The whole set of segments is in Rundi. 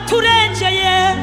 waraturengeye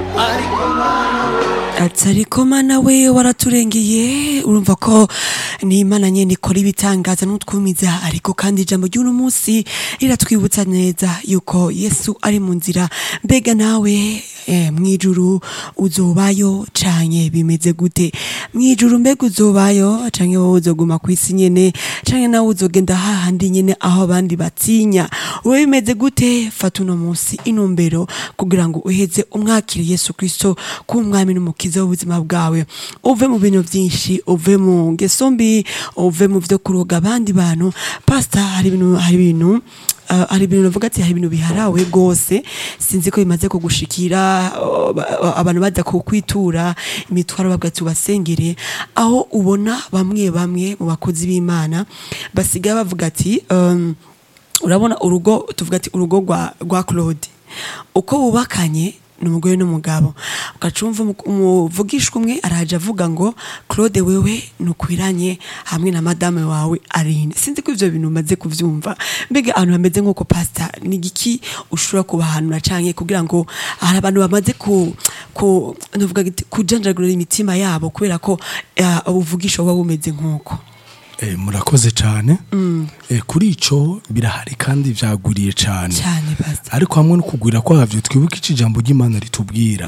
ati ariko mana we waraturengeye urumva ko ni imana nyene ikora ibitangaza n'utwumiza ariko kandi ijambo ry'uno munsi riratwibutsa neza yuko yesu ari mu nzira mbega nawe eh, mwijuru uzobayo canke bimeze gute mwijuru mbega uzobayo canke wowe uzoguma kw'isi nyene canke nawe uzogenda hahandi nyene aho abandi batinya wowe bimeze gute fata uno munsi inumbero kugira ngo uheze umwakire yesu kristo k'umwami n'umukiza w'ubuzima bwawe uve mu bintu vyinshi uve mu ngeso mbi uve mu vyo kuroga abandi bantu pasta hari ibintu hari ibintu Uh, hari ibintu navuga ati hari ibintu biharawe rwose sinzi ko bimaze kugushikira uh, ba- abantu baza kukwitura imitwaro babwa ati ubasengere aho ubona bamwe bamwe mu bakozi b'imana basigaye bavuga ati um, urabona urugo tuvuga ati urugo rwa rwa Claude uko bubakanye ni umugore n'umugabo ugacumva umu- umuvugishwa umwe araje avuga ngo Claude wewe nukwiranye hamwe na madame wawe Aline sinzi ko ivyo bintu umaze kuvyumva mbega ahantu hameze nk'uko pastor ni igiki ushobora kubahanura canke kugira ngo hari abantu bamaze ku ku ndavuga giti kujanjagurira imitima yabo kubera ko uh, ubuvugisho buba bumeze nk'uko Eh, murakoze cyane Eh, kuri ico birahari kandi vyaguriye cyane cyane pastor ariko hamwe no kugwira kwavyo twibuke ico ijambo ry'imana ritubwira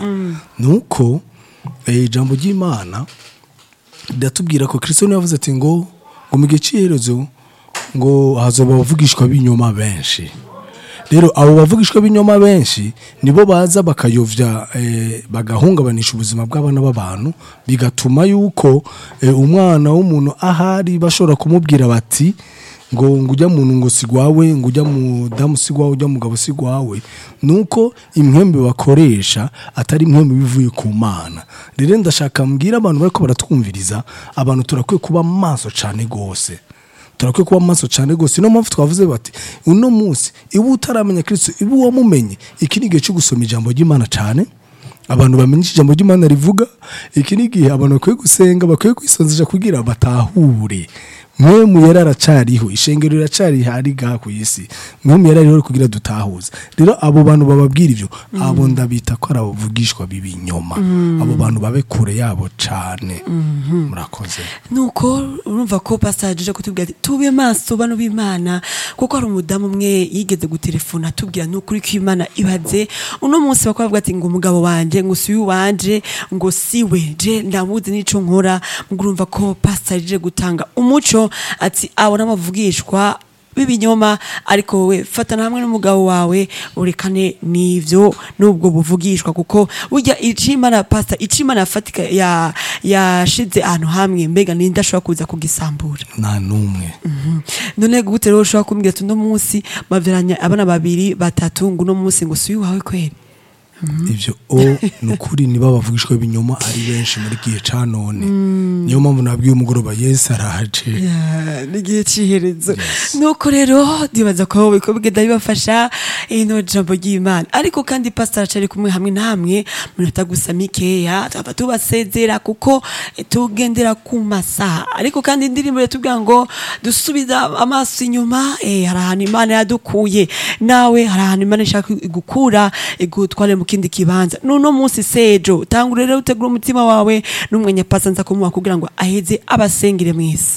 nuko eh, ijambo ry'imana riratubwira ko kristo niwe yavuze ati ngo ngo mu gihe c'iherezo ngo hazoba abavugishwa b'inyoma benshi rero abo bavugishwa b'inyoma benshi nibo baza bakayovya eh, bagahungabanisha ubuzima bw'abana b'abantu bigatuma yuko eh, umwana w'umuntu ahari bashobora kumubwira bati ngo ngo ujya muntu ngo sigwawe ngo ujya mudamu sigwawe ujya mugabo sigwawe nuko impwembe bakoresha atari impwembe bivuye ku mana rero ndashaka mbwira abantu bariko baratwumviriza abantu turakwiye kuba maso cane gose turakwiye kuba maso cyane rwose niyo mpamvu twavuze bati uno munsi iba utaramenya kristo iba uwamumenye iki ni igihe cyo gusoma ijambo ry'imana cyane abantu bamenye icyo ijambo ry'imana rivuga iki ni igihe abantu bakwiye gusenga bakwiye kwisonzesha kugira batahure mwe mu yari aracariho ishengero riracari hari gaha ku isi mwe mu yari ariho kugira dutahuze rero abo bantu bababwira ivyo abo ndabita ko ari abavugishwa b'ibinyoma abo bantu babe kure yabo cane murakoze nuko urumva ko pastor aje kutubwira ati tube maso bano b'imana kuko hari umudamu umwe yigeze gutelefona atubwira nukuri ko imana ibaze uno munsi bakaba bavuga ati ngo umugabo wanje ngo si wanje ngo siwe je ndamuzi n'ico nkora ngo urumva ko pastor aje gutanga umuco ati abo n'amavugishwa b'ibinyoma ariko wowe fatana hamwe n'umugabo wawe urekane n'ivyo n'ubwo buvugishwa kuko burya icimana pasta icimana yafatika ya yashize ahantu hamwe mbega ninde ashobora kuza kugisambura nta n'umwe none gute rero ushobora kumbwira ati uno munsi bavyaranye abana babiri batatu ngo uno munsi ngo si wawe kweri ivyo o ni ukuri niba bavugishwa ibinyoma ari benshi muri gihe ca none niyo mpamvu nabwiye umugoroba yesu araje Ya, n'igihe c'iherezo nuko rero ndibaza ko wowe ko bigenda bibafasha ino jambo ry'imana ariko kandi pastor acari kumwe hamwe namwe munota gusa mikeya twaba tubasezera kuko eh, tugendera ku masaha ariko kandi indirimbo yatubwira ngo dusubiza amaso inyuma eh, hari ahantu imana yadukuye nawe hari ahantu imana ishaka igukura igutware mu kindi kibanza nuno munsi sejo tangura rero utegura umutima wawe n'umwanya pasa nza kumuha kugira ngo aheze abasengere mw'isi